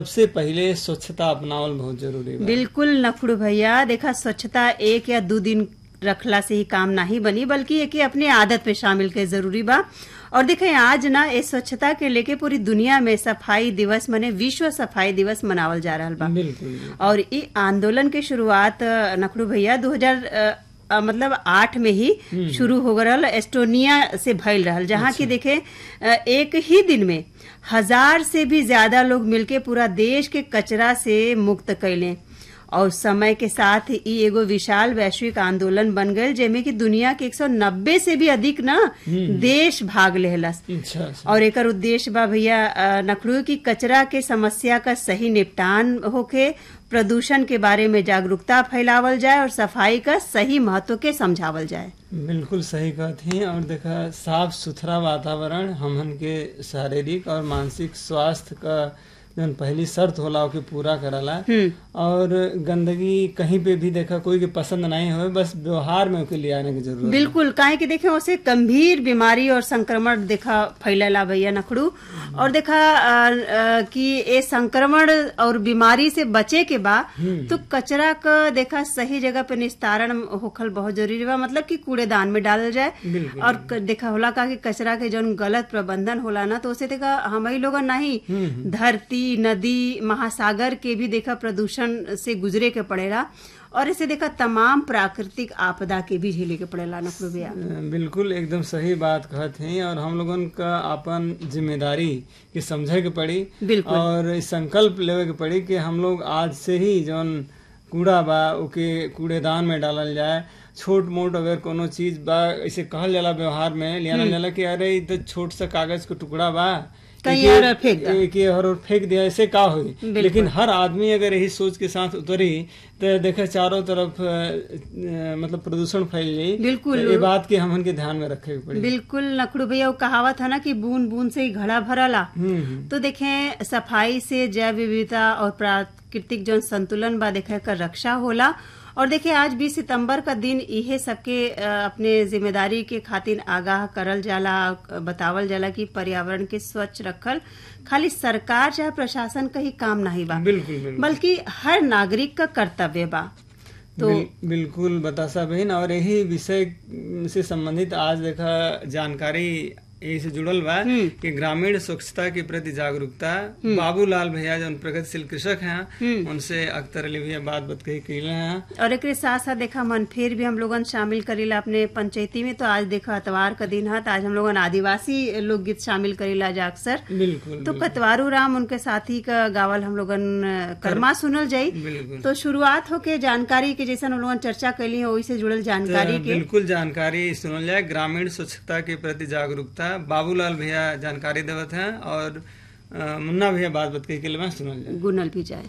सबसे पहिले स्वच्छता अपनावल बहुत जरूरी बा बिल्कुल नखुड़ भैया देखा स्वच्छता एक या दो दिन रखला से ही काम नहीं बनी बल्कि एक अपने आदत पे शामिल के जरूरी बा और देखें आज ना इस स्वच्छता के लेके पूरी दुनिया में सफाई दिवस मने विश्व सफाई दिवस मनावल जा रहा बा बिल्कुल और ई आंदोलन के शुरुआत अ, नखड़ू भैया 2000 अ, अ, मतलब आठ में ही शुरू हो गल एस्टोनिया से भइल रहल जहाँ की देखे अ, एक ही दिन में हजार से भी ज्यादा लोग मिलके पूरा देश के कचरा से मुक्त कैले और समय के साथ ई एगो विशाल वैश्विक आंदोलन बन गए जेमे कि दुनिया के 190 से भी अधिक ना देश भाग लेहलस अच्छा अच्छा और एकर उद्देश्य बा भैया अ, नखड़ू की कचरा के समस्या का सही निपटान होके प्रदूषण के बारे में जागरूकता फैलावल जाए और सफाई का सही महत्व के समझावल जाए बिल्कुल सही कहत ही और देखा साफ सुथरा वातावरण हमन के शारीरिक और मानसिक स्वास्थ्य का जौन पहली शर्त होला ओके पूरा करला और गंदगी कहीं पे भी देखा कोई के पसंद नहीं हो बस व्यवहार में ओके ले आने की जरूरत है। बिल्कुल काहे कि देखे उसे गंभीर बीमारी और संक्रमण देखा फैलेला भैया नखड़ू और देखा अ, अ, कि ये संक्रमण और बीमारी से बचे के बा तो कचरा का देखा सही जगह पे निस्तारण होखल बहुत जरूरी बा मतलब कि कूड़ेदान में डालल जाए बिल्कुल। और क- देखा होला का कि कचरा के जौन गलत प्रबंधन होला ना तो उसे देखा हम ही लोग नहीं धरती नदी महासागर के भी देखा प्रदूषण से गुजरे के पड़ेला और इसे देखा तमाम प्राकृतिक आपदा के भी झेले के पड़ेला नखड़ू भैया बिल्कुल एकदम सही बात कहत हैं और हम लोगन का अपन जिम्मेदारी के समझे के पड़ी बिल्कुल। और इस संकल्प लेवे के पड़ी कि हम लोग आज से ही जौन कूड़ा बा ओके कूड़ेदान में डालल जाए छोट मोट अगर कोनो चीज बा ऐसे कहल जाला व्यवहार में लियानल जाला कि अरे इ तो छोट सा कागज के टुकड़ा बा कहीं एके- और फेंक दा। एके हर और फेंक दिया ऐसे का हुई लेकिन हर आदमी अगर यही सोच के साथ उतरी तो देखे चारों तरफ अ, अ, मतलब प्रदूषण फैल जाई बिल्कुल। तो ये बात के हमन के ध्यान में रखे के पड़ी बिल्कुल नखड़ू भैया वो कहावत है ना कि बूंद बूंद से ही घड़ा भरला हम्म हम्म। तो देखें सफाई से जैव विविधता और प्राकृतिक जो संतुलन बा देखे कर रक्षा होला और देखिए आज 20 सितंबर का दिन इहे सबके अ, अपने जिम्मेदारी के खातिर आगाह करल जाला अ, बतावल जाला कि पर्यावरण के स्वच्छ रखल खाली सरकार चाहे प्रशासन का ही काम नहीं बा बिल्कुल बिल्कुल बल्कि हर नागरिक का कर्तव्य बा तो बिल, बिल्कुल बतासा बहन और यही विषय से संबंधित आज देखा जानकारी यही से जुड़ल बा कि ग्रामीण स्वच्छता के प्रति जागरूकता बाबूलाल भैया जो प्रगतिशील कृषक हैं उनसे अख्तर अली भैया बात बात कही कैले हैं और एक साथ साथ देखा मन फिर भी हम लोगन शामिल करीला अपने पंचायती में तो आज देखा अतवार का दिन है तो आज हम लोगन आदिवासी लोकगीत शामिल करीला जा अक्सर बिल्कुल तो कतवारू राम उनके साथी का गावल हम लोगन अ, कर्मा सुनल जाई बिल्कुल तो शुरुआत होके जानकारी के जैसा हम लोगन चर्चा कैली है वही से जुड़ल जानकारी तो के बिल्कुल जानकारी सुनल जाए ग्रामीण स्वच्छता के प्रति जागरूकता बाबूलाल भैया जानकारी देवत हैं और अ, मुन्ना भैया बात बात कही के लिए सुनल जाए गुनल भी जाए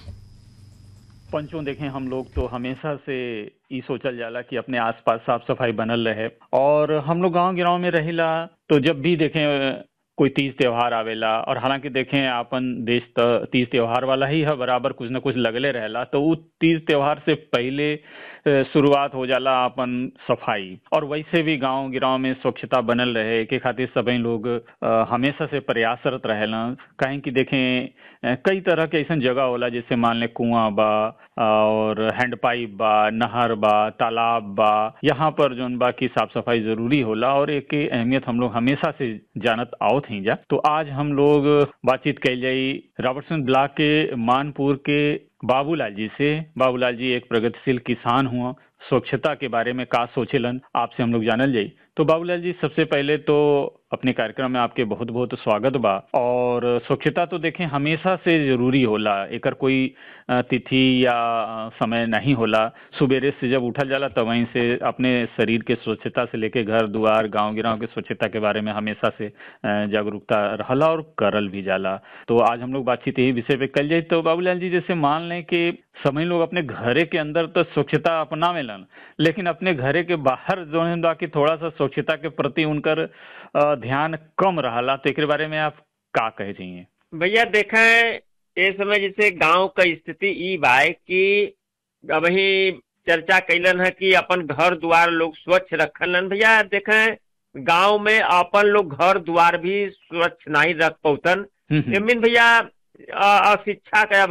पंचों देखें हम लोग तो हमेशा से ई सोचल जाला कि अपने आसपास साफ सफाई बनल रहे और हम लोग गांव गिराव में रहिला तो जब भी देखें कोई तीज त्योहार आवेला और हालांकि देखें आपन देश तो तीज त्योहार वाला ही है बराबर कुछ न कुछ लगले रहेला तो उ तीज त्योहार से पहले अ, शुरुआत हो जाला अपन सफाई और वैसे भी गांव गिराव में स्वच्छता बनल रहे के खातिर सभी लोग अ, हमेशा से प्रयासरत रहेला कहीं कि देखें अ, कई तरह के ऐसा जगह होला जैसे मान ले कुआं बा और हैंडपाइप बा नहर बा तालाब बा यहाँ पर जोन बा की साफ सफाई जरूरी होला और एक के अहमियत हम लोग हमेशा से जानत आवत ही जा तो आज हम लोग बातचीत कैल जाई रॉबर्टसन ब्लॉक के मानपुर के बाबूलाल जी से बाबूलाल जी एक प्रगतिशील किसान हुआ स्वच्छता के बारे में का सोचेलन आपसे हम लोग जानल जाई तो बाबूलाल जी सबसे पहले तो अपने कार्यक्रम में आपके बहुत बहुत स्वागत बा और स्वच्छता तो देखें हमेशा से जरूरी होला एकर कोई अ, तिथि या अ, समय नहीं होला सुबेरे से जब उठल जाला तब वहीं से अपने शरीर के स्वच्छता से लेके घर दुआर गांव गिराव के स्वच्छता के बारे में हमेशा से अ, जागरूकता रहला और करल भी जाला तो आज हम लोग बातचीत यही विषय पे कल जाए तो बाबूलाल जी जैसे मान लें कि समय लोग अपने घरे के अंदर तो स्वच्छता अपनावेलन लेकिन अपने घरे के बाहर जो है बा कि थोड़ा सा स्वच्छता के प्रति उनकर अ, ध्यान कम रहला तो एकरे बारे में आप का कहे चाहिए भैया देखें ये समय जैसे गांव का स्थिति ई बा कि अभी चर्चा कैलन है कि अपन घर द्वार लोग स्वच्छ रखलन भैया देखें गांव में अपन लोग घर द्वार भी स्वच्छ नहीं रख पौतन हम्म, हम्म। एमिन भैया अ- अशिक्षा के